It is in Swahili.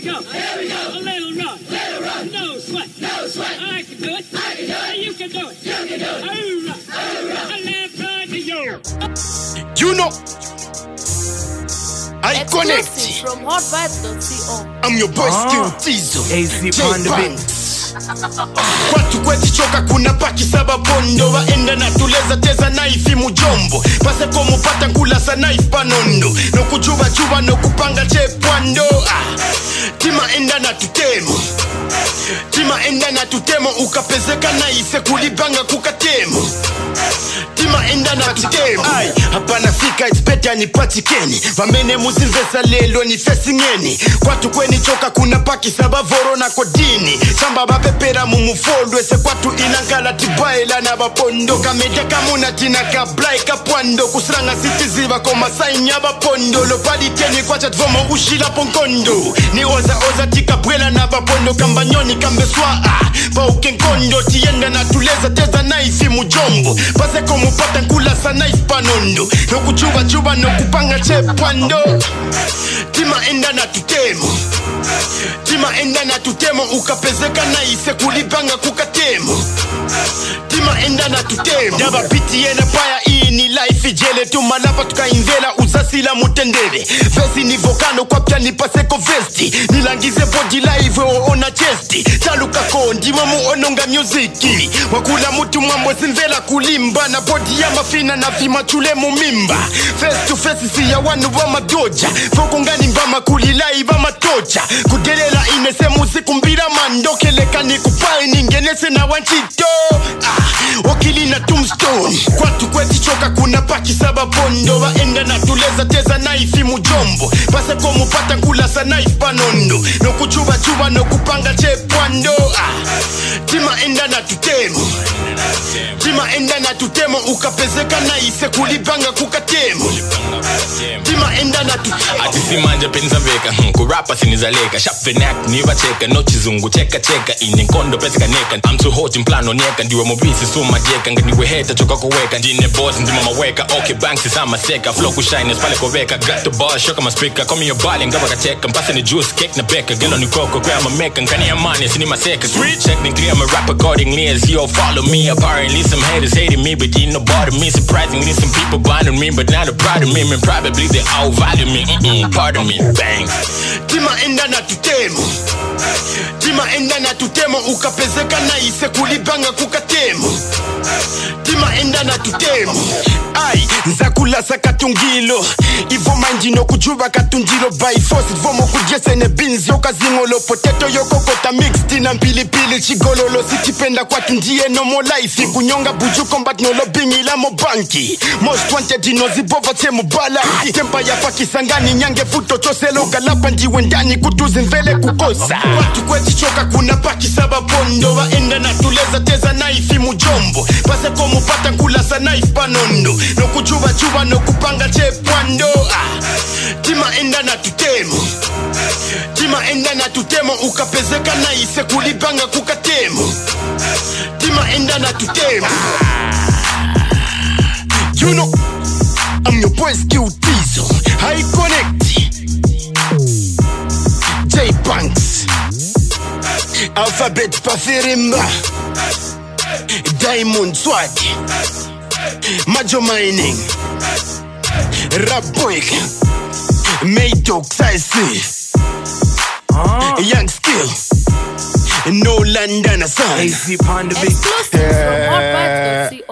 we go. Here we go. A little run. Little run. No sweat. No sweat. I can do it. I can do it. You can do it. You can do it. Hoorah. Hoorah. A left side to you. You know, I connect. Exclusive from hotvibes.co. I'm your boy Ah. Skill Tizo. AC J on the beat. Banks. Watu kwezichoka kuna paki saba bondo vaenda natuleza teza naifi mujombo paseko mupata nkulasa naifi panondo nokuchuvachuva nokupanga chepwando ah. tima enda na tutemo tima enda na tutemo ukapezeka naise kulipanga kukatemo tima enda na tutemo ai hapana fika it's better nipatikeni vamene muzimvesa lelo ni fesingeni kwatu kwenichoka kuna paki saba voro na kodini samba vapepera mumufolwe se kwatu inankala tibaila na vapondo kameja kamuna tina kablai kapwando kusiranga sitiziva komasainya vapondo lopaliteni kwacha tvomo ushilapo nkondo ni oza oza tikabwela na vapondo kambanyoni kambeswa ah, pauke nkondo tiyenda natuleza teza naifi mujombo paseko mupata nkulasa naifi panondo nokuchuvachuva nokupanga chepwando tima enda na tutemo tima enda na tutemo ukapezeka naise kulipanga kukatemo tima enda na tutemo ndavapiti yena paya iyi ni life ijele tumalapa tukaimvela uzasila mutendele vesi ni vokano kwapya nipaseko vesti nilangize bodi live woona chesti talukako ndimo muononga muziki wakula mutu mwambo simvela kulimba na bodi ya mafina na vimachule mumimba face to face siya wanu va madoja vokungani mbama kulilai va matoja kudelela inese musiku mbila mandokelekani kupai ningenese na wanchito ah, wakili na tombstone kwatu kwetichoka kuna paki saba bondo vaenda natuleza teza naifi mujombo paseko mupata nkulasa naifi panondo nokuchuvachuva nokupanga chepwando ah, tima enda na tutemo tima enda na tutemo ukapezeka naise kulipanga kukatemo tima enda na tutemo atisimanje penzaveka hmm, kurapa sinizaleka shapvenak nivacheka nochizungu cheka cheka ine nkondo pezikaneka am too hot mplano nieka ndiwe mobisi sumajeka nganiwe heta choka koweka ndine boss ndima maweka okay banks isamaseka flow kushine pale koveka got the ball shoka maspika komi yo bali ngaba kacheka mpase ni juice cake na beka gelo ni koko kwa mameka nkani amani sini maseka street technically I'm a rap accordingly as you all follow me apparently some haters hating me but you know bother me surprisingly some people blinding me but not a proud of me and probably they all value me Mm-mm, pardon me bang tima enda na tutemo tima enda na tutemo ukapezeka naise kulipanga kukatemo tima enda na tutemo ai nzakulasa katungilo ivo manji nokujuva katunjilo by force vomo kujesene bins yokazingolo poteto yokokota mixed na mpilipili chigololo sichipenda kwatu ndiye nomo life kunyonga buju combat nolobingila mobanki most wanted inozibova temubala tempa yapa kisangani nyange futo choselo kalapa ndiwe ndani kutuzimvele kukosa watu kwetichoka kuna paki saba bondo vaenda natuleza teza naifi mujombo paseko mupata nkulasa naifi panondo nokuchuvachuva nokupanga chepwando ah, tima enda na tutemo tima enda na tutemo ukapezeka naise kulipanga kukatemo tima enda na tutemo you know I'm your boy Skill Tizo High Connect J Banks Alphabet Pafirimba Diamond Swag Majo Mining Rap Boy Maydog Size Ah. Young Skill No London Son AC on the beat. Exclusive from hotvibes.co.